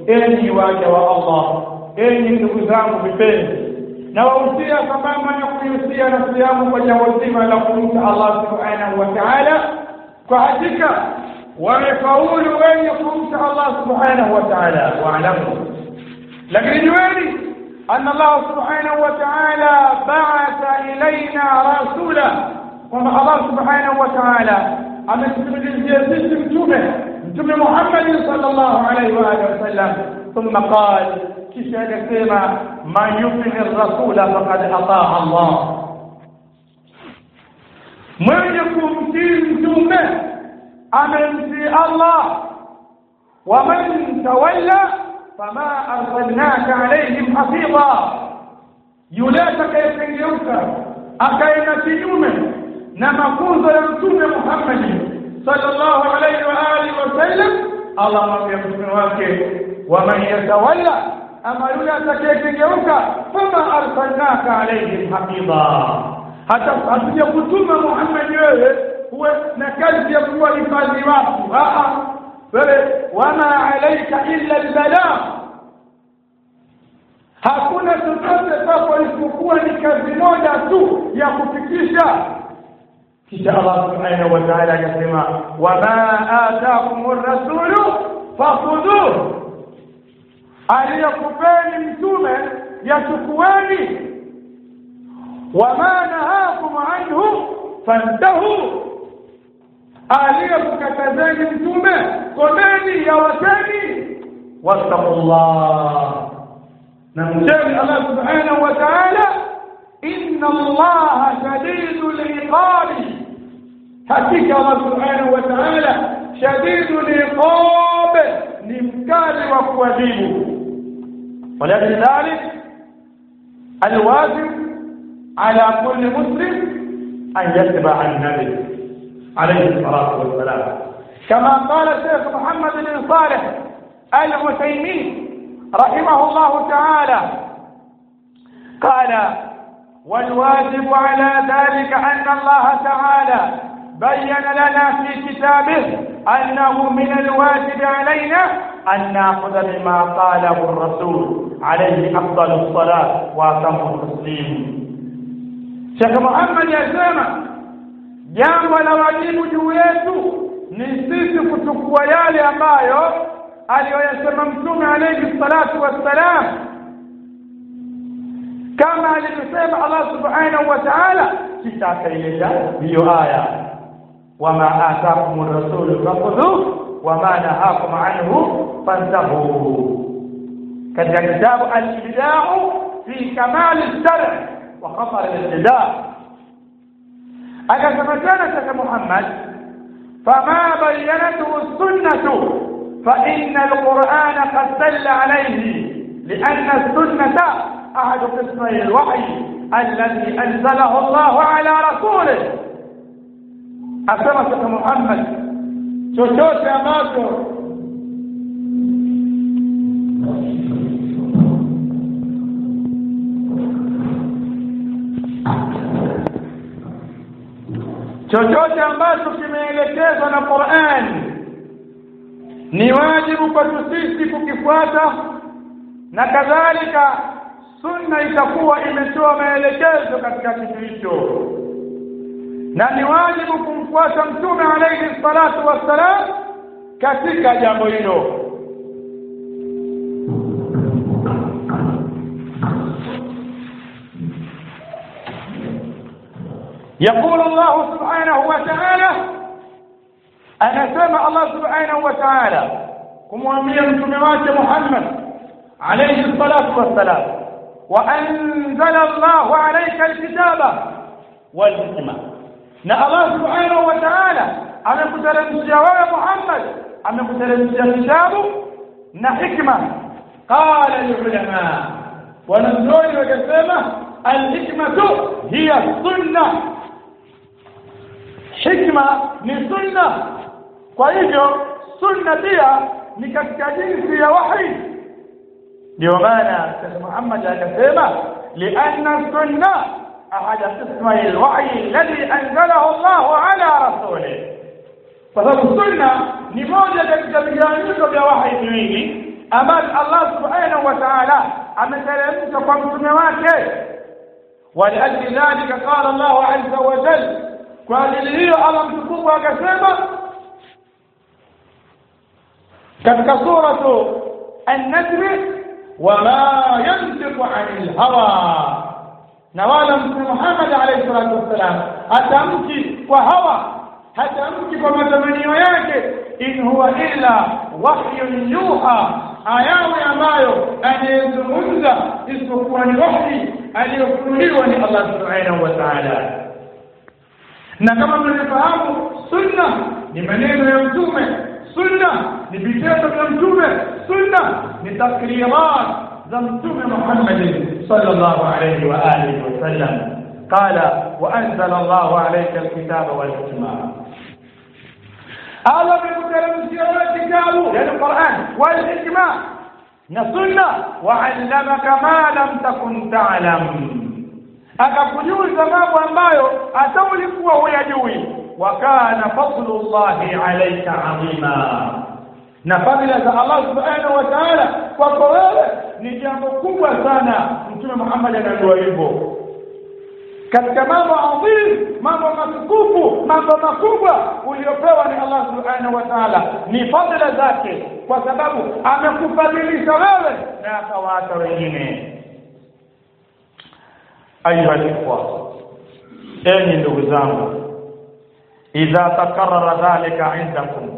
enyi waja wa Allah enyi ndugu zangu vipenzi na wahusia sambamba na kuihusia nafsi yangu kwa jambo zima la kumcha Allah subhanahu wa ta'ala kwa hakika wamefaulu wenye kumcha Allah subhanahu wa ta'ala waalamu lakini jueni أن الله سبحانه وتعالى بعث إلينا رسولا kwamba Allah subhanahu wa ta'ala ametutumilizia sisi mtume mtume Muhammad sallallahu alaihi wa alihi wasallam thumma qala kisha akasema man yuti rasula faqad ataa Allah mwenye kumtii mtume amemtii Allah wa man tawalla fama arsalnaka alaihim hafiza yule atakayekengeuka akaenda kinyume na mafunzo ya mtume Muhammad sallallahu alaihi wa alihi wasallam Allah mwambia mtume wake wa man yatawalla ama yule atakayekengeuka fama arsalnaka alaihim hafiza hata hatuja kutuma Muhammad wewe uwe na kazi ya kuwahifadhi watu a wewe wama alaika illa albalagh hakuna chochote kwako isipokuwa ni kazi moja tu ya kufikisha kisha Allah subhanahu wa ta'ala akasema wama ataakum rasulu fakhudhuhu aliyokupeni mtume yachukueni wama nahakum anhu fantahu aliyokukatazeni mtume komeni yawateni wattaqullah na mcheni Allah subhanahu wa ta'ala inna Allah shadidul iqabi hakika Allah subhanahu wa ta'ala shadidul iqab ni mkali wa kuadhibu ولكن ذلك الواجب على كل مسلم أن يتبع النبي عليه الصلاة والسلام كما قال الشيخ محمد بن صالح العثيمين رحمه الله تعالى قال والواجب على ذلك أن الله تعالى بين لنا في كتابه أنه من الواجب علينا أن نأخذ بما قاله الرسول عليه أفضل الصلاة وأتم التسليم Sheikh Muhammad yasema jambo la wajibu juu yetu ni sisi kuchukua yale ambayo aliyoyasema Mtume alayhi salatu wassalam, kama alivyosema Allah subhanahu wa ta'ala, kisha akaileta hiyo aya wama atakum rasulu fakhudhuhu wama nahakum anhu fantahu, katika kitabu al-ibda'u fi kamali al-shar' وخطر الابتداء أكثر كان شيخ محمد فما بينته السنة فإن القرآن قد دل عليه لأن السنة أحد قسمي الوحي الذي أنزله الله على رسوله أسمى شيخ محمد chochote ambacho chochote ambacho kimeelekezwa na Qur'an ni wajibu kwetu sisi kukifuata na kadhalika sunna itakuwa imetoa maelekezo katika kitu hicho na ni wajibu kumfuata mtume alayhi salatu wassalam katika jambo hilo يقول الله سبحانه وتعالى أنا سمع الله سبحانه وتعالى kumwambia mtume wake Muhammad alayhi salatu wassalam wa anzala Allahu alayka alkitaba wal hikma na Allah subhanahu wa ta'ala amekuteremshia wewe Muhammad amekuteremshia kitabu na hikma qala alulama wanazuoni wakasema alhikmatu hiya sunna hikma ni sunna kwa hivyo sunna pia ni katika jinsi ya wahi ndio maana Sheikh Muhammad akasema lianna sunna ahad qismai alwahi alladhi anzalahu Allah ala rasulih kwa sababu sunna ni moja katika vigawanyiko vya wahi viwili ambazo Allah subhanahu wa ta'ala ameteremsha kwa mtume wake ولأجل ذلك قال الله عز وجل قال لي الله mtukufu akasema katika suratu an-najm wama yantiqu 'anil hawa na wala mtume Muhammad alayhi salatu wassalam atamki kwa hawa hatamki kwa matamanio yake in huwa illa wahyun yuha ayawe ambayo anayezungumza isipokuwa ni wahyi aliyofunuliwa ni Allah subhanahu wa ta'ala na kama mnavyofahamu sunna ni maneno ya mtume sunna ni vitendo vya mtume sunna ni takrirat za mtume Muhammad sallallahu alayhi wa alihi wasallam qala wa anzala Allahu alayka alkitaba wal hikma Allah amekuteremshia wewe kitabu yani Qur'an wal hikma na sunna wa 'allamaka ma lam takun ta'lam akakujuza mambo ambayo hata ulikuwa huyajui wa kana fadlullahi alayka 'azima na fadhila za Allah subhanahu wa ta'ala kwako wewe ni jambo kubwa sana mtume Muhammad anaambiwa hivyo katika mambo adhim mambo matukufu mambo makubwa uliopewa ni Allah subhanahu wa ta'ala ni fadhila zake kwa sababu amekufadhilisha wewe na akawaacha wengine ayuha ikhwa enyi ndugu zangu idha takarrara dhalika indakum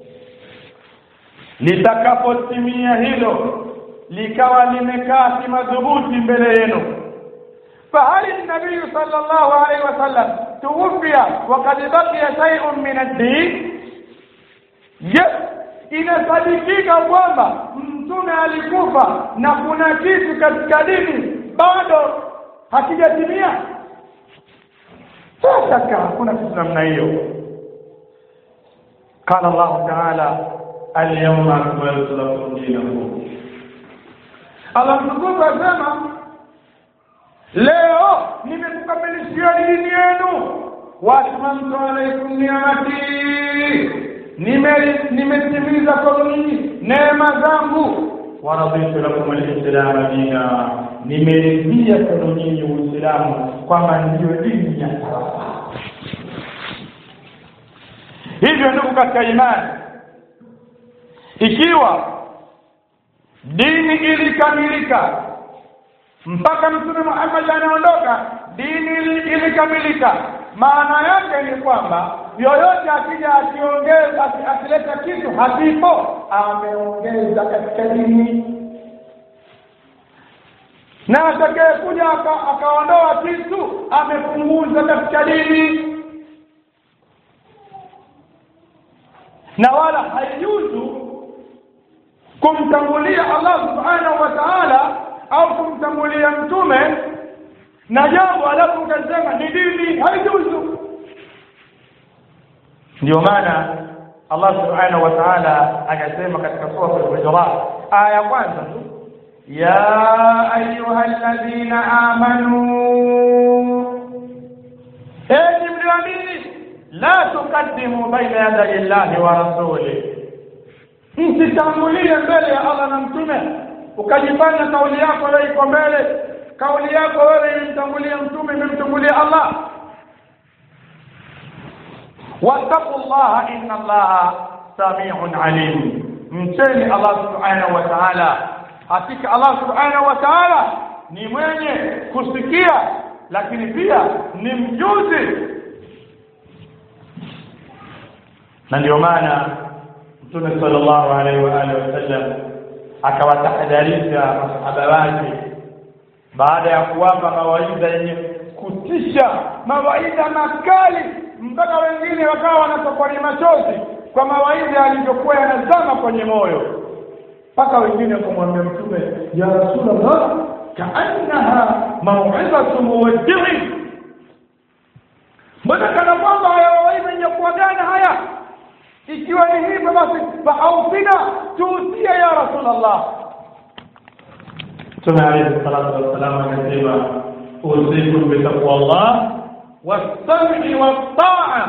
litakapotimia hilo likawa limekaa kimadhubuti mbele yenu فهل النبي صلى الله عليه وسلم توفي وقد بقي شيء من الدين yes inasadikika kwamba mtume alikufa na kuna kitu katika dini bado hakijatimia sasa hakuna kitu namna hiyo قال الله تعالى اليوم أكملت لكم دينكم الله mtukufu asema leo nimekukamilishia dini yenu waatmamtu alaikum niamati nimetimiza kwenu nyinyi neema zangu waraditu lakum alislama dina nimeridhia kwenu nyinyi uislamu kwamba ndiyo dini ya sawasawa hivyo ndugu katika imani ikiwa dini ilikamilika mpaka mtume Muhammad anaondoka dini ilikamilika maana yake ni kwamba yoyote akija akiongeza akileta kitu hakipo ameongeza katika dini na atakayekuja akaondoa kitu amepunguza katika dini na wala haijuzu kumtangulia Allah subhanahu wa ta'ala au kumtangulia mtume na jambo alafu ukasema ni dini haijuzu ndio maana Allah subhanahu wa ta'ala akasema katika sura al-Hujurat aya ya kwanza tu ya ayyuhalladhina amanu enyi mlioamini la tukaddimu baina yaday Allahi wa rasulih msitangulie mbele ya Allah na mtume ukajifanya kauli yako leo iko mbele kauli yako wewe imemtangulia mtume imemtangulia Allah wattaqullaha inna Allaha samiun alim mcheni Allah subhanahu wa ta'ala hakika Allah subhanahu wa ta'ala ni mwenye kusikia lakini pia ni mjuzi na ndio maana mtume sallallahu alaihi wa alihi wasallam akawatahadharisha masahaba wake baada ya kuwapa mawaidha yenye kutisha mawaidha makali mpaka wengine wakawa wanatokwa ni machozi kwa mawaidha yalivyokuwa yanazama kwenye moyo mpaka wengine kumwambia mtume ya rasulullah kaannaha mauidhatu muwaddi'i mbona kana kwamba haya mawaidha yenye kuagana haya ikiwa ni hivyo basi faaufina tuusie ya rasulullah Mtume alayhi salatu wassalam akasema usikum bitaqwa Allah was-sam'i wat-ta'a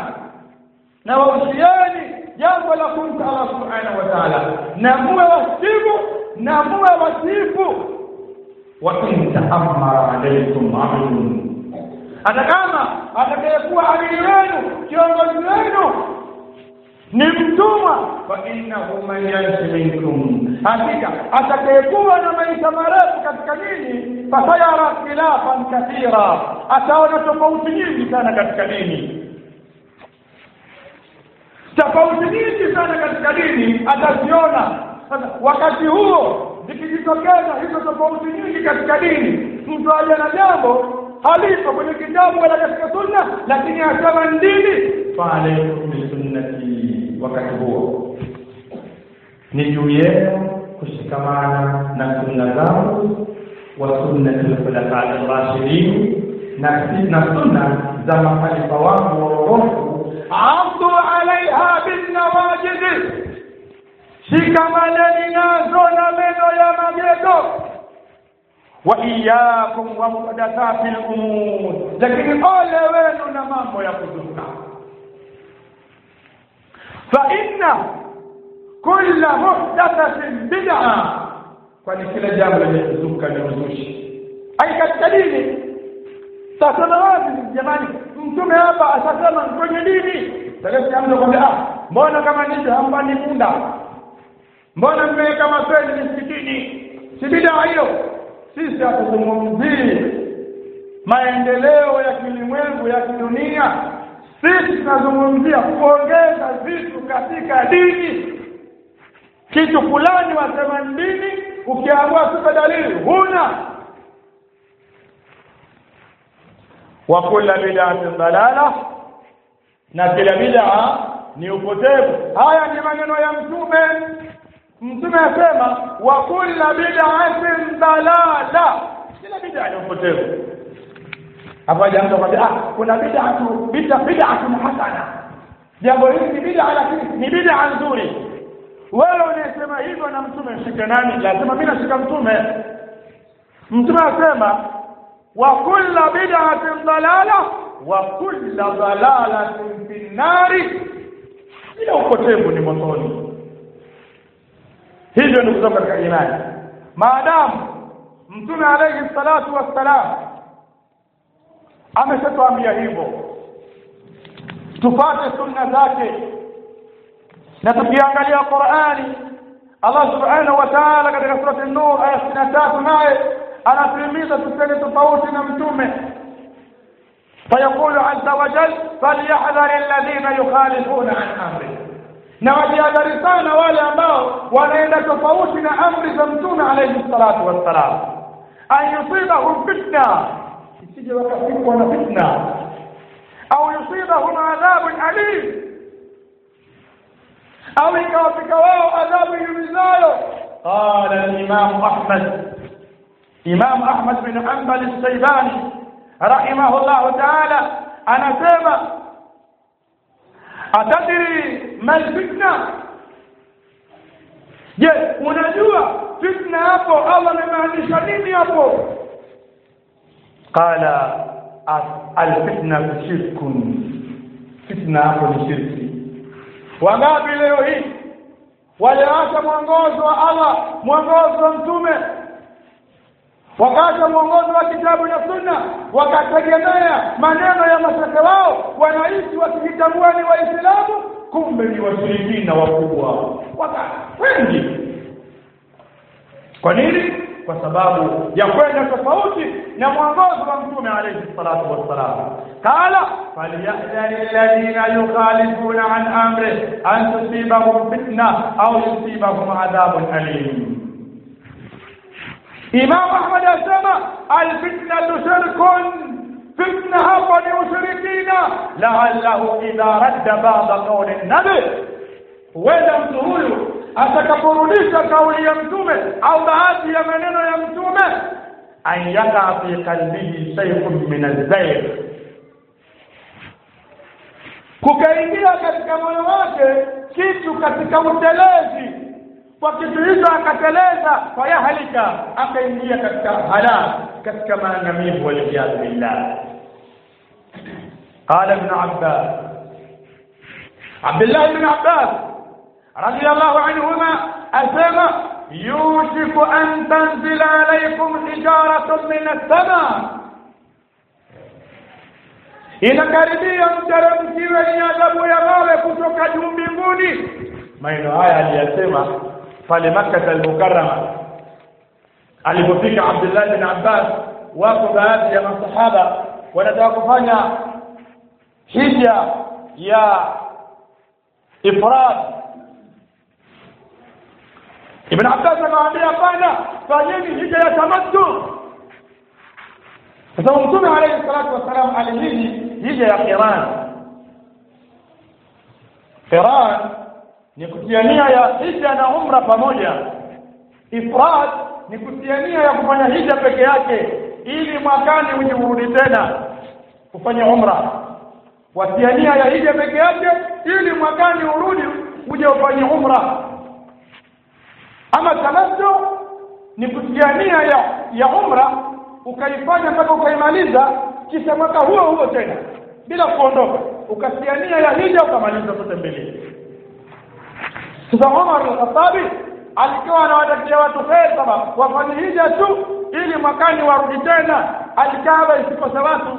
na wausiani jambo la kumcha Allah subhanahu wa ta'ala na muwe wasibu na muwe wasifu wa in ta'ammara alaykum 'abdun hata kama atakayekuwa amiri wenu kiongozi wenu ni mtumwa fa innahu man yanshi minkum hakika atakayekuwa na maisha marefu katika dini fasayara khilafan kathira ataona tofauti nyingi sana katika dini tofauti nyingi sana katika dini ataziona sasa wakati huo zikijitokeza hizo tofauti nyingi katika dini mtu aje na jambo halipo kwenye kitabu wala katika sunna lakini asema ndini faalaikum bisunnati wakati huo ni juu yenu kushikamana na sunna zangu wa sunnati lkhulafai rashidin na na sunna za makhalifa wangu waongofu abdu alaiha binnawajidi shikamaneni nazo na meno ya magego wa iyyakum wa muhdathati al-umur lakini ole wenu na mambo ya kuzuka fa inna kulla muhdathatin bid'a kwani kila jambo lenye kuzuka ni uzushi ai katika dini sasa na wapi jamani mtume hapa asasema kwenye dini sasa mtu kwambia ah mbona kama nini hambani munda mbona mmeweka mapeni msikitini si bid'a hiyo sisi hatuzungumzii maendeleo ya kilimwengu ya kidunia sisi tunazungumzia kuongeza vitu katika dini kitu fulani wasema dini ukiamua tupe dalili huna wa kula bid'atin dalala na kila bid'a ni upotevu haya ni maneno ya mtume mtume asema wa kulla bid'atin dalala kila bid'a ni upotevu hapo jambo kwamba ah kuna bid'atu bid'a bid'atun hasana jambo hili ni bid'a lakini ni bid'a nzuri wewe unasema hivyo na mtume shika nani lazima mimi nashika mtume mtume asema wa kulla bid'atin dalala wa kulla dalalatin fi nari kila upotevu ni motoni hivyo ndugu zangu katika imani maadamu mtume alayhi salatu wassalam ameshatuambia hivyo tupate sunna zake na tukiangalia Qur'ani Allah subhanahu wa ta'ala katika surati an-nur aya 63 naye anatuhimiza tusende tofauti na mtume فيقول عز وجل فليحذر الذين يخالفون عن امره na wajihadhari sana wale ambao wanaenda tofauti na amri za mtume alayhi salatu wassalam an yusibahum fitna isije wakafikwa na fitna au yusibahum adhabun alim au ikawafika wao adhabu yumizayo qala al-imam ahmad imam ahmad bin hanbal al-shaybani rahimahullah ta'ala anasema atadiri mal fitna je unajua fitna hapo Allah amemaanisha nini hapo qala al-fitna shirkun fitna hapo ni shirki wangapi leo hii waliacha mwongozo wa Allah mwongozo wa mtume wakaacha mwongozo wa kitabu na sunna wakategemea maneno ya mashehe wao wanaishi wakijitambua ni waislamu kumbe ni washirikina wakubwa waka wengi kwa nini kwa sababu ya kwenda tofauti na mwongozo wa mtume alayhi salatu wassalam qala falyahdhari alladhina yukhalifuna an amri an tusibahum fitna au yusibahum adhabun alim Imam Ahmad asema alfitnatu shirkun fitna hapa ni ushirikina la'allahu idha radda ba'da qawli nabi huenda mtu huyu atakaporudisha kauli ya mtume au baadhi ya maneno ya mtume an yaka fi qalbihi shay'un min az-zayg kukaingia katika moyo wake kitu katika utelezi kwa kitu hicho akateleza fayahalika akaingia katika halak katika maangamivu waliyadhu billah قال ابن عباس عبد الله بن عباس رضي الله عنهما أسمى yushiku an tanzila alaykum hijaratun min as-sama inakaribia mteremkiwe ni adhabu ya mawe kutoka juu mbinguni maneno haya aliyasema pale Makkah al-Mukarrama alipofika Abdullah bin Abbas wako baadhi ya masahaba wanataka kufanya hija ya ifrad Ibn Abbas akamwambia hapana fanyeni hija ya tamattu kwa sababu Mtume alayhi salatu wasalam alihiji hija ya qiran qiran ni kutia nia ya hija na umra pamoja ifrad ni kutia nia ya kufanya hija peke yake ili mwakani uje urudi tena kufanya umra watia nia ya hija peke yake ili mwakani urudi uje ufanye umra ama tamattu ni kutia nia ya, ya umra ukaifanya mpaka ukaimaliza kisha mwaka huo huo tena bila kuondoka ukatia nia ya hija ukamaliza zote mbili sasa Umar al-Khattab alikuwa anawatakia watu kheri kama wafanye hija tu ili mwakani warudi tena alikaaba isikose watu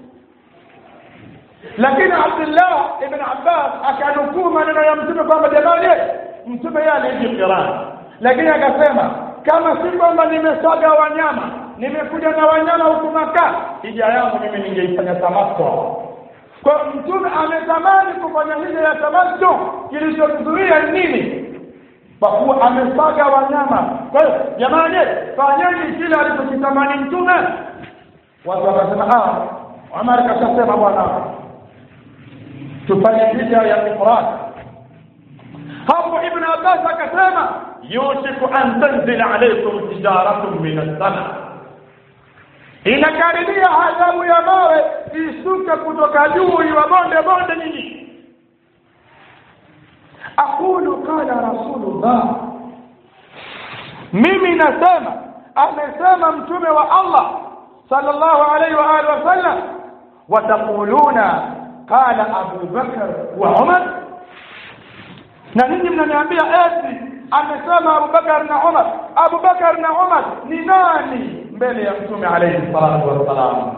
lakini Abdullah ibn Abbas akanukuu maneno ya mtume kwamba jamani mtume yeye aliji qiran lakini akasema kama si kwamba nimesaga wanyama nimekuja na wanyama huku Maka hija yangu mimi ningeifanya tamattu kwa mtume ametamani kufanya hija ya tamattu kilichozuia nini kwa kuwa amesaga wanyama kwa hiyo jamani fanyeni kile alichokitamani mtume watu wakasema ah Umar kashasema bwana tufanye hija ya ifrad hapo ibn Abbas akasema yushiku an tanzila alaykum tijaratun min as-sama inakaribia adhabu ya mawe isuke kutoka juu iwabonde bonde nyinyi aqulu qala rasulullah mimi nasema amesema mtume wa Allah sallallahu alayhi wa alihi wasallam wataquluna qala Abu Bakar wa Umar na ninyi mnaniambia eti amesema Abu Bakar na Umar Abu Bakar na Umar ni nani mbele ya mtume alayhi salatu wassalam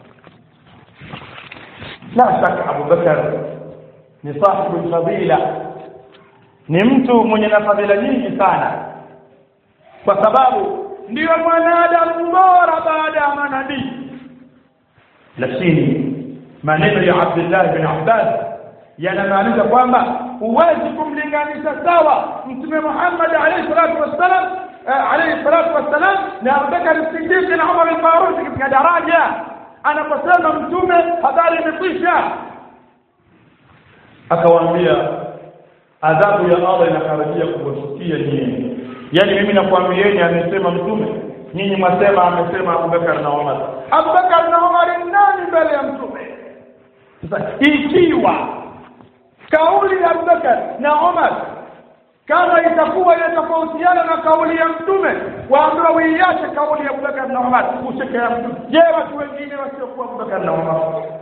la shaka Abu Bakar ni sahibu fadila ni mtu mwenye na fadhila nyingi sana kwa sababu ndiyo mwanadamu bora baada ya manabii lakini maneno ya Abdullah bin Abbas yanamaanisha kwamba huwezi kumlinganisha sawa mtume Muhammad alayhi salatu wassalam alayhi salatu wassalam na Abubakar Siddiq na Umar al-Faruq katika daraja anaposema mtume habari imekwisha akawaambia adhabu ya Allah inakaribia kuwashukia nyinyi yani mimi nakwambieni amesema mtume nyinyi mwasema amesema Abubakar na Umar Abubakar na Umar ni nani mbele ya mtume sasa ikiwa kauli ya Abubakar na Umar kama itakuwa inatofautiana na kauli ya mtume waambiwa uiache kauli ya Abubakar na Umar ushike ya mtume je watu wengine wasiokuwa Abubakar na Umar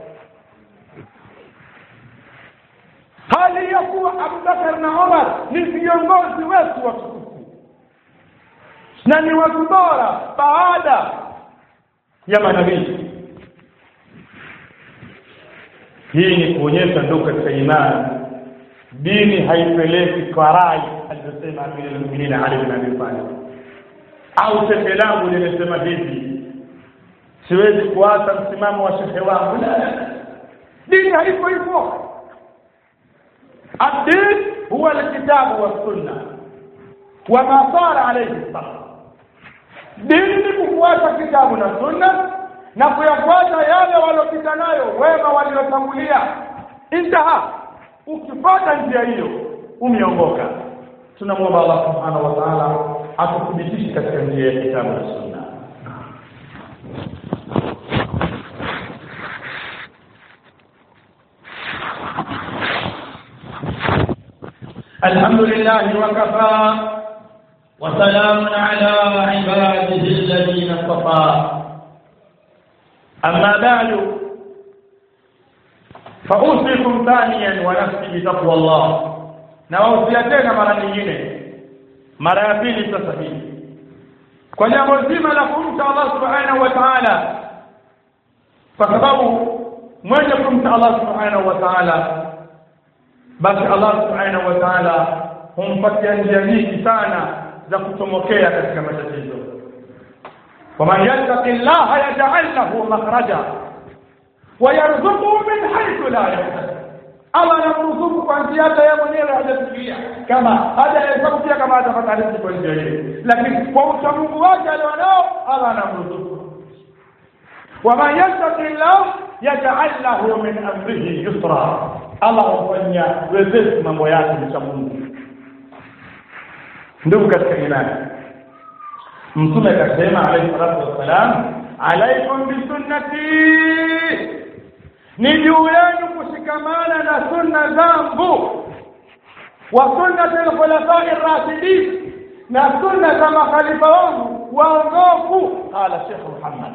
hali ya kuwa Abubakar na Umar ni viongozi wetu watukufu na ni watu bora baada ya manabii hii ni kuonyesha ndio katika imani dini haipeleki kwa rai alivyosema Amir al-Mu'minin Ali bin Abi Talib au shehe langu limesema hivi siwezi kuacha msimamo wa shehe wangu dini haipo hivyo الدين هو الكتاب والسنة وما صار عليه الصلاة dini ni kufuata kitabu na sunna na kuyafuata yale waliopita nayo wema waliotangulia intaha ukifuata njia hiyo umeongoka tunamwomba Allah subhanahu wa ta'ala atuthibitishe katika njia ya kitabu na sunna الحمد لله وكفى وسلام على عباده الذين اصطفى أما بعد فأوصيكم ثانيا ونفسي بتقوى الله na wausia tena mara nyingine mara ya pili sasa hii kwa jambo zima la kumcha Allah subhanahu wa ta'ala kwa sababu mwenye kumcha Allah subhanahu wa ta'ala basi Allah subhanahu wa ta'ala humpatia njia nyingi sana za kutomokea katika matatizo waman yattaqi llaha yaj'al lahu makhraja wa yarzuquhu min haythu la yahtasib Allah anamruzuku kwa njia hata yeye mwenyewe hajafikiria kama hajahesabu pia kama atapata riziki kwa njia hiyo lakini kwa uchamungu wake alionao Allah anamruzuku waman yattaqi llah yaj'al lahu min amrihi yusra Allah humfanyia wepesi mambo yake mcha Mungu ndugu katika imani mtume akasema alayhi salatu wassalam alaikum bisunnati ni juu yenu kushikamana na sunna zangu wa sunnati alkhulafai rashidin na sunna za makhalifa wangu waongofu qala Sheikh Muhammad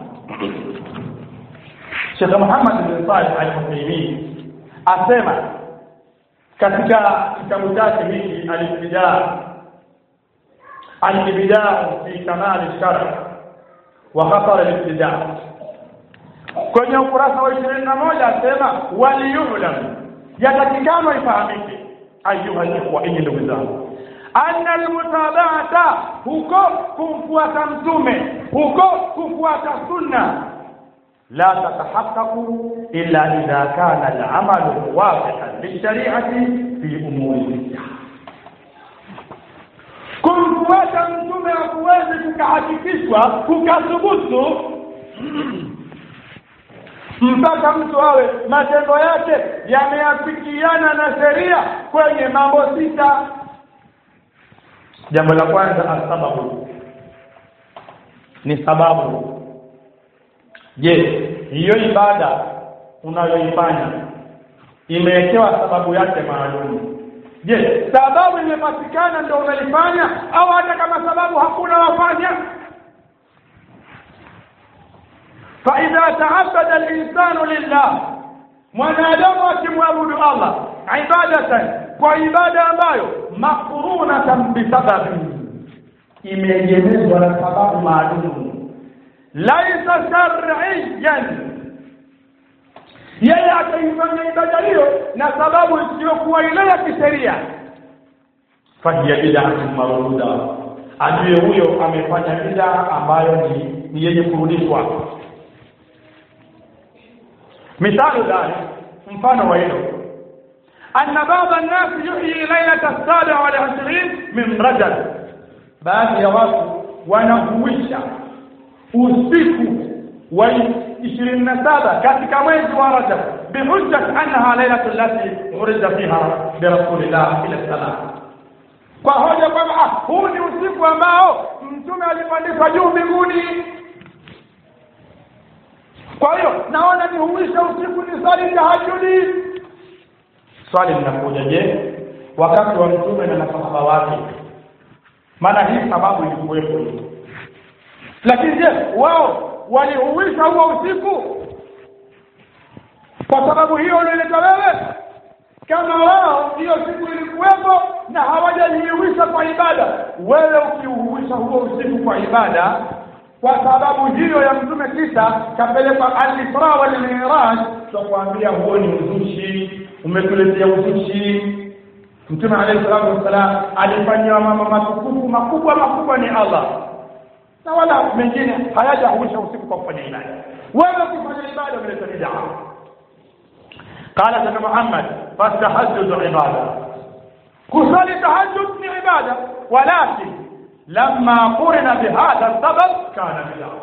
Sheikh Muhammad bin Salih al-Uthaymeen asema katika kitabu chake hiki al-Ibtidaa al-Ibtidaa fi kamal al-shar' wa khatar al-ibtidaa kwenye ukurasa wa 21 asema waliyulam yatakikana ifahamike ayuha ikhwa enyi ndugu zangu anna almutaba'ata huko kumfuata mtume huko kufuata sunna la tatahaqqaqu illa idha kana al-amalu muwafiqan lishari'ati fi umuri al kumfuata mtume hakuwezi kukahakikishwa kukathubutu mpaka mtu awe matendo yake yameafikiana na sheria kwenye mambo sita jambo la kwanza asababu ni sababu je hiyo ibada unayoifanya imewekewa sababu yake maalum je sababu imepatikana ndio unaifanya au hata kama sababu hakuna wafanya فإذا تعبد الإنسان لله mwanadamu akimwabudu Allah ibadatan kwa ibada ambayo makurunatan bisababi imeegemezwa na sababu maalum laisa shar'iyan yeye akaifanya ibada hiyo na sababu isiyokuwa ile ya kisheria fahiya bid'atun maruda ajue huyo amefanya bid'a ambayo ni, ni yenye kurudishwa مثال ذلك mfano wa hilo anna baba an-nas yuhyi lailata as-sabi'a wal 20 min rajab baadhi ya watu wanahuisha usiku wa 27 katika mwezi wa rajab bihujjat annaha lailatu allati urida fiha bi rasulillah ila salam kwa hoja kwamba huu ni usiku ambao mtume alipandishwa juu mbinguni kwa hiyo naona nihuisha usiku ni swali tahajudi swali linakuja je wakati wa mtume na masahaba wake maana hii sababu ilikuwepo lakini je wao walihuisha huo usiku kwa sababu hiyo unaileta wewe kama wao hiyo siku ilikuwepo na hawajajihuisha kwa ibada wewe ukiuhuisha huo usiku kwa ibada kwa sababu hiyo ya mtume kisha kapelekwa al-Isra wal Miraj tukwambia huo ni uzushi umetuletea uzushi mtume alayhi salatu wassalam alifanywa mambo matukufu makubwa makubwa ni Allah na wala mengine hayajahuisha usiku kwa kufanya ibada wewe kufanya ibada umeleta bid'a قال سيدنا محمد فالتهجد عباده كصلي تهجد ni ibada ولكن لما قرن بهذا السبب كان بدعه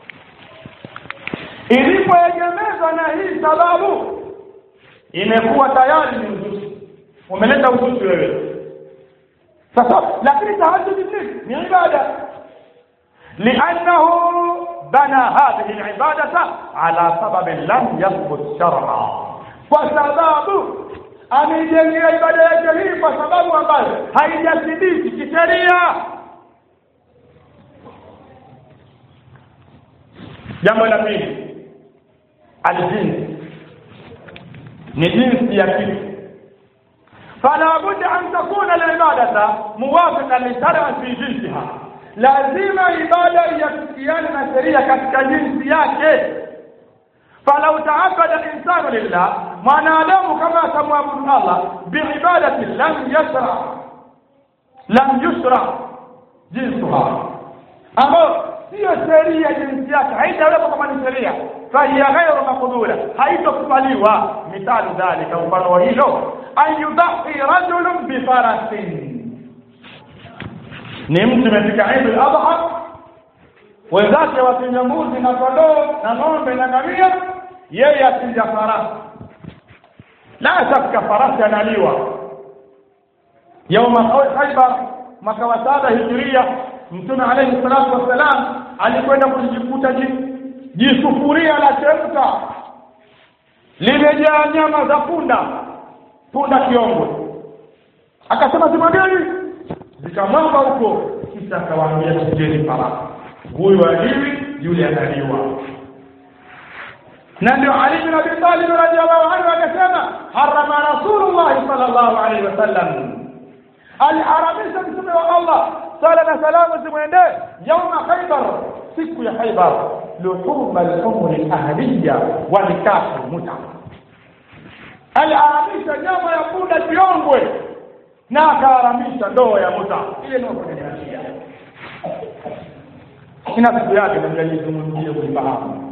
ilipoegemezwa na hii sababu imekuwa tayari ni uzushi umeleta uzushi wewe sasa lakini tahajjud ni ni ibada لانه بنى هذه العباده على سبب لم يثبت شرعا وسبب amejengea ibada yake hii kwa sababu ambayo haijathibiti kisheria jambo la pili aljinsi ni jinsi ya kitu فلا بد أن تكون العبادة موافقة للشرع في جنسها lazima ibada iafikiane na sheria katika jinsi yake falau taabada insanu lillah mwanadamu kama atamwabudu allah biibadati lam yashra lam yushra jinsuha ambayo siyo sheria jinsi yake haitawekwa kama ni sheria fahiya ghairu maqbula haitokubaliwa mithalu dhalika mfano wa hilo an yudahi rajulun bifarasin ni mtu imefika Eid al-Adha wenzake wachinja mbuzi na kondoo na ng'ombe na ngamia yeye achinja farasi la shaka farasi analiwa yauma Khaybar mwaka wa saba hijiria mtume alayhi salatu wassalam alikwenda kujikuta jisufuria la chemka limejaa nyama za punda punda kiongwe akasema simameni zikamwanga huko kisha akawaambia tujeni farasi huyu aliwi yule analiwa na ndio Ali bin Abi Talib radhiallahu anhu akasema harama Rasulullah sallallahu alaihi wasallam aliharamisha mtume wa Allah sala na salamu zimwendee yauma Khaybar siku ya Khaybar luhuma al-umri ahliya wa nikahu muta aliharamisha nyama ya punda kiongwe na akaharamisha ndoa ya muta ile ndio kwenye sheria ina siku yake na mjalizungumzie kuifahamu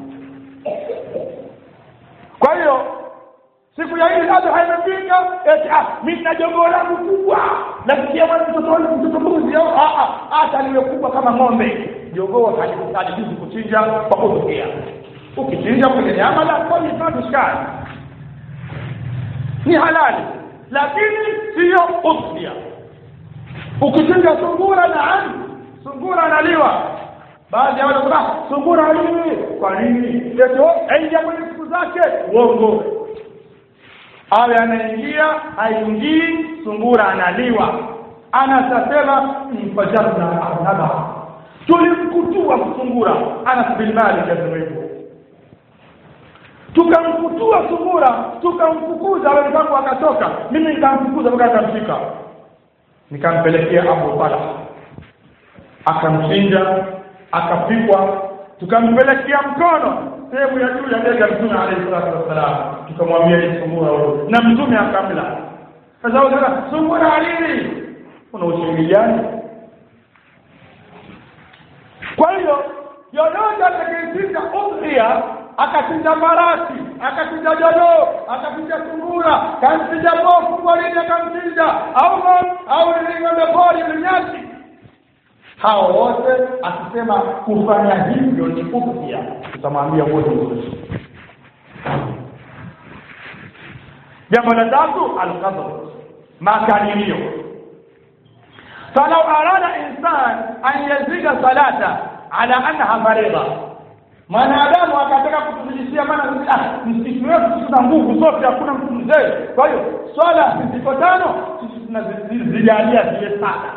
kwa hiyo siku ya hili adha imefika eti ah mimi na jogoo langu kubwa nasikia mwana mtoto wangu mtoto mbuzi au ah ah hata liwe kubwa kama ng'ombe jogoo halijuzi kuchinja kwa kutokea ukichinja kwenye nyama la kwa mifano shikani ni halali lakini sio udhiya ukichinja sungura naam sungura analiwa baadhi ya wale wanasema sungura haliwi kwa nini eti aingia kwenye siku zake uongo awe anaingia haingii sungura analiwa anasema mfajarna arnaba tulimkutua sungura anas bin malik asema hivyo tukamkutua sungura tukamfukuza wenzangu akatoka mimi nikamfukuza mpaka akamshika nikampelekea abu talha akamchinja akapikwa tukampelekea mkono sehemu ya juu ya bega mtume alayhi salatu wassalam tukamwambia ni sungura huyo na mtume akamla sasa unasema sungura alili una ushahidi gani kwa hiyo yoyote atakayechinja udhia akachinja farasi akachinja jogoo akachinja sungura kamchinja bofu porini akamchinja au au ng'ombe pori mnyasi hao wote akisema kufanya hivyo ni upya tutamwambia wote mzuri jambo la tatu alqadr makadirio falau arada insan an yazida salata ala annaha faridha mwanadamu akataka kutuzidishia maana ah, msikiti wetu tuna nguvu zote hakuna mtu mzee kwa hiyo swala ziko tano sisi tunazijalia zile saba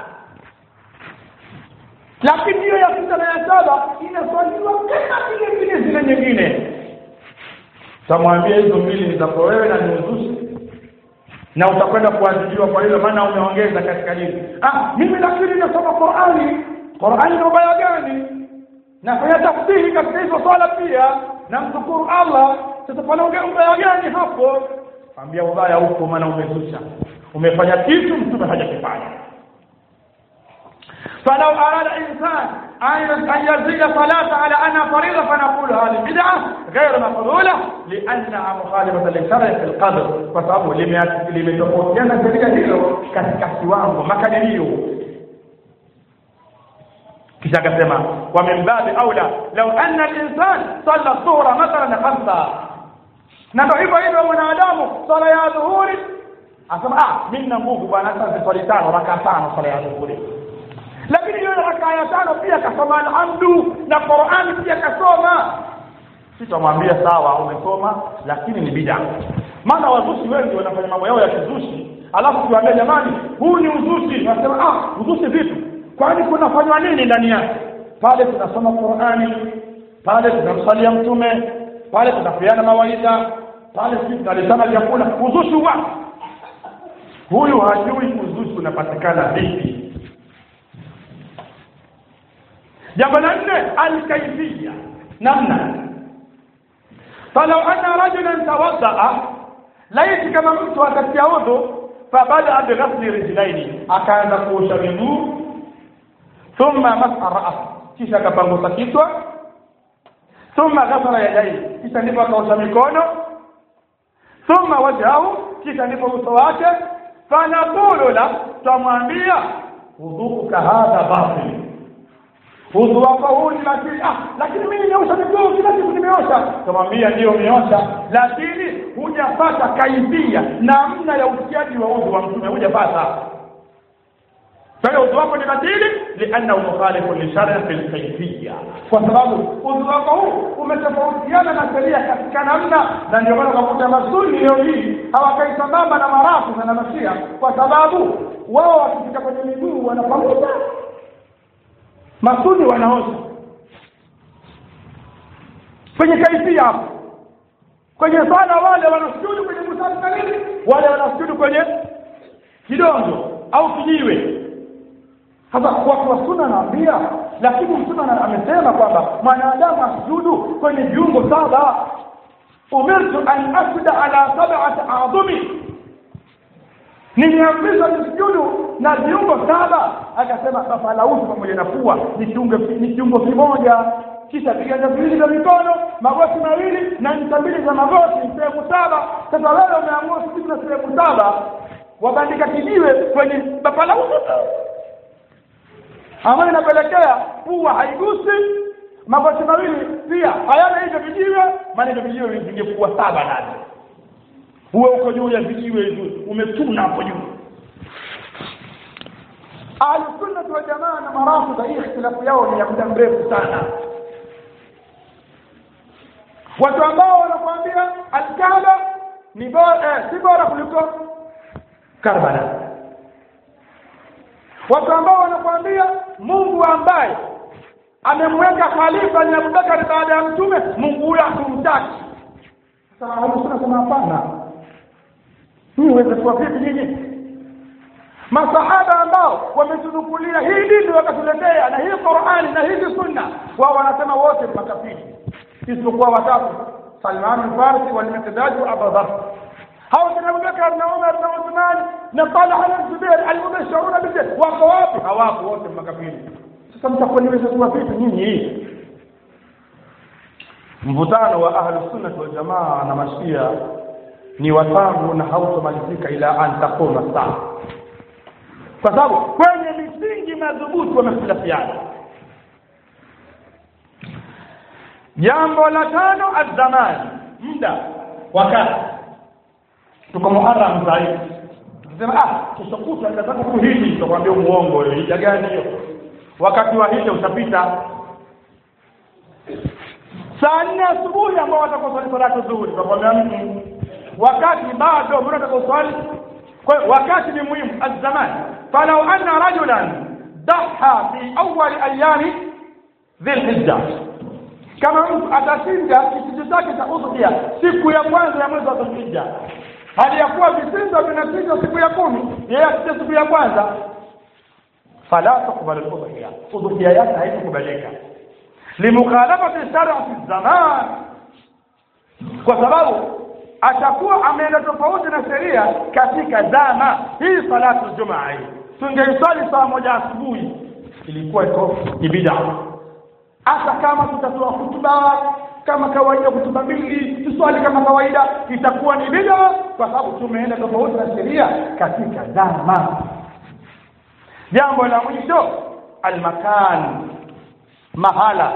lakini hiyo ya sita na ya saba inaswaliwa kama vile vile zile nyingine tamwambia hizo mbili ni zako wewe na ni uzushi na utakwenda kuadhibiwa kwa hilo maana umeongeza katika dini ah mimi lakini nasoma Qur'ani Qur'ani ni ubaya gani nafanya tafsiri katika hizo swala pia na mshukuru Allah sasa panaongea ubaya gani hapo ambia ubaya huko maana umezusha umefanya kitu mtume hajakifanya فلو أراد إنسان أن يزيد صلاة على أنها فريضة فنقول هذه بدعة غير مقبولة لأنها مخالفة للشرع في القدر فسبب limetofautiana katika hilo katika kiwango makadirio kisha akasema wa min babi aula law anna al-insan salla dhuhra mathalan khamsa na ndio hivyo hivyo mwanadamu sala ya dhuhuri asema ah mimi na nguvu bwana hata swali tano raka tano sala ya dhuhuri lakini hiyo raka ya tano pia kasoma alhamdu na Qur'ani pia kasoma sitamwambia sawa umesoma lakini ni bid'a maana wazushi wengi wanafanya mambo yao ya kizushi alafu tuambia jamani huu ni uzushi nasema ah uzushi vitu kwani kunafanywa nini ndani yake pale tunasoma Qur'ani pale tunamsalia mtume pale tunapeana mawaidha pale sisi tunalisana vyakula uzushi wa huyu hajui uzushi unapatikana vipi jambo la nne alkaifia namna falau anna rajulan tawaddaa laiti kama mtu akatia udhu fabadaa bighasli rijlaini akaanza kuosha miguu thumma masa ras kisha akapangusa kichwa thumma ghasala yadaihi kisha ndipo akaosha mikono thumma wajhahu kisha ndipo uso wake fanaqulu la twamwambia wudhuuka hadha batil udhu wako huu ni batili ah lakini mimi nimeosha miguu kila siku nimeosha twamwambia ndio umeosha lakini hujapata kaifia namna ya utiaji wa udhu wa mtume hujapata kwa hiyo udhu wako ni batili liannahu mukhalifu lishar'i fil kayfiyya kwa sababu udhu wako huu umetofautiana na sheria katika namna na ndio maana unakuta masuni leo hii hawakai sambamba na marafu na mashia kwa sababu wao wakifika kwenye miguu wanapanguza masuni wanaosha kwenye kaifia hapo kwenye sala wale wanasujudu kwenye musafi na nini wale wanasujudu kwenye kidongo au kijiwe sasa watu wa sunna naambia lakini mtume amesema kwamba mwanadamu asujudu kwenye viungo saba umirtu an asjuda ala sab'ati a'dhumi nimeamrishwa nisujudu na viungo saba akasema fafalauti pamoja na pua ni kiungo ni kiungo kimoja kisha viganja viwili vya mikono magoti mawili na ncha mbili za magoti sehemu saba sasa wewe umeamua sujudu na sehemu saba wabandika kijiwe kwenye bapalauti ambayo inapelekea pua haigusi magoti mawili pia hayana hivyo vijiwe maana hivyo vijiwe vingekuwa saba ndani uwe uko juu ya vijiwe hivyo umetuna hapo juu ahlusunnati waljamaa na marafudha hii ikhtilafu yao ni ya muda mrefu sana watu ambao wanakuambia alkaaba ni bora eh, si bora kuliko karbala watu ambao wanakuambia Mungu ambaye amemweka khalifa ni Abubakar baada ya mtume Mungu huyo hatumtaki sasa hapo sema hapana hii uweze kuwa vipi nyinyi masahaba ambao wametunukulia hii dini wakatuletea na hii Qur'ani na hizi sunna wao wanasema wote ni makafiri isipokuwa watatu Salman al-Farsi wal-Miqdad wa Abu Dharr hao kina Abubakar na Umar na Uthman na Talha na Zubair al-mubashiruna bil wako wapi hawapo wote makafiri sasa mtakuwa niweza kuwa vipi nyinyi hii mvutano wa ahlus sunnah wal jamaa na mashia ni watangu na hautomalizika ila an taquma saa kwa sababu kwenye misingi madhubuti wamehtilafiana jambo la tano azamani muda wakati tuko muharam zaidi sema ah kesho kutwa nataka kuhiji tukwambia muongo hija gani hiyo wakati wa hija utapita saa nne asubuhi ambao watakuswali salatu zuhuri tukwambia mtu wakati bado mbona utakuswali kwa hiyo wakati ni muhimu azamani falau anna rajulan dhaha fi awwal ayami dhilhijja kama mtu atashinda kichinjo chake cha udhuhia siku ya kwanza ya mwezi wa dhulhijja hali ya kuwa vichinjo vinachinjwa siku ya kumi yeye achinja siku ya kwanza fala tukbalu udhuhia udhuhia yake haitakubalika limukhalafati sharati zaman kwa sababu atakuwa ameenda tofauti na sheria katika zama hii salatu jumaa hii tungeiswali saa moja asubuhi ilikuwa iko ni bid'a hata kama tutatoa hutuba kama kawaida hutuba mbili tuswali kama kawaida itakuwa ni bid'a kwa sababu tumeenda tofauti na sheria katika zama jambo la mwisho almakan mahala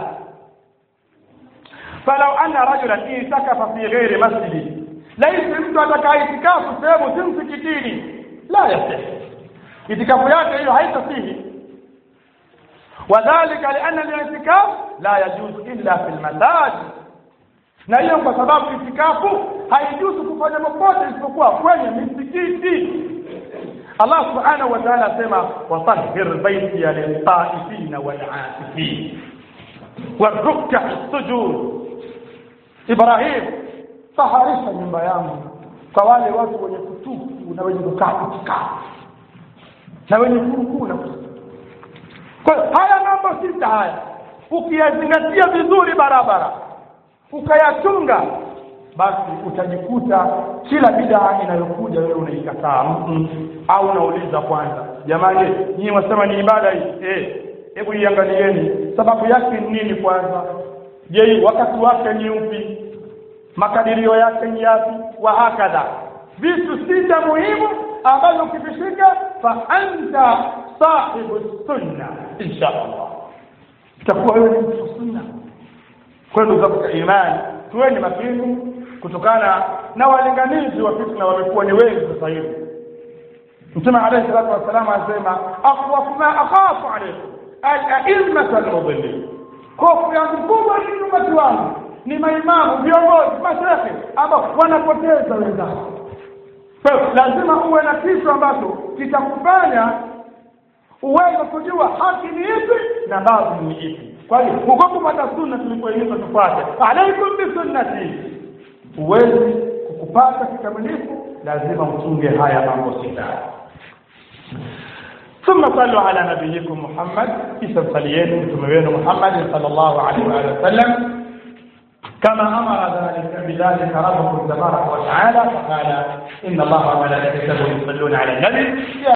falau anna rajulan itakafa fi ghairi masjidi laisi mtu atakaye itikafu sehemu si msikitini la yasih itikafu yake hiyo haitasihi wadhalika lianna al-i'tikaf la yajuzu illa fi al-masajid na hiyo kwa sababu itikafu haijuzu kufanya popote isipokuwa kwenye misikiti Allah subhanahu wa ta'ala asema watahhir baitiya lit-ta'ifin wal-'akifin waruk'a as-sujud Ibrahim taharisha nyumba yangu kwa wale watu wenye kutufu na wenye kukaa kukaa na wenye kurukuu na kwa haya mambo sita haya ukiyazingatia vizuri barabara ukayachunga basi utajikuta kila bidaa inayokuja wewe unaikataa mm au unauliza kwanza jamani nyinyi wasema ni ibada hii eh hebu iangalieni sababu yake ni nini kwanza je wakati wake ni upi makadirio yake ni yapi wa hakadha vitu sita muhimu ambavyo ukivishika fa anta sahibu sunna insha Allah itakuwa wewe ni mtu sunna kwa ndugu zangu imani tuweni makini kutokana na walinganizi wa fitna wamekuwa ni wengi sasa hivi mtume alayhi salatu wassalam anasema akhwafu ma akhafu alaykum al-a'immatu al-mudillin hofu yangu kubwa ni umati wangu ni maimamu viongozi mashehe ambao wanapoteza wenzao kwa lazima uwe na kitu ambacho kitakufanya uweze kujua haki ni ipi na baadhi ni ipi kwa hiyo huko kupata sunna tulipoeleza tufuate alaikum bisunnati uwezi kukupata kikamilifu lazima uchunge haya mambo sita ثم صلوا على نبيكم محمد كيف صليتم ثم محمد صلى الله عليه وآله وسلم كما أمر ذلك بذلك ربكم تبارك وتعالى فقال إن الله وملائكته يصلون على النبي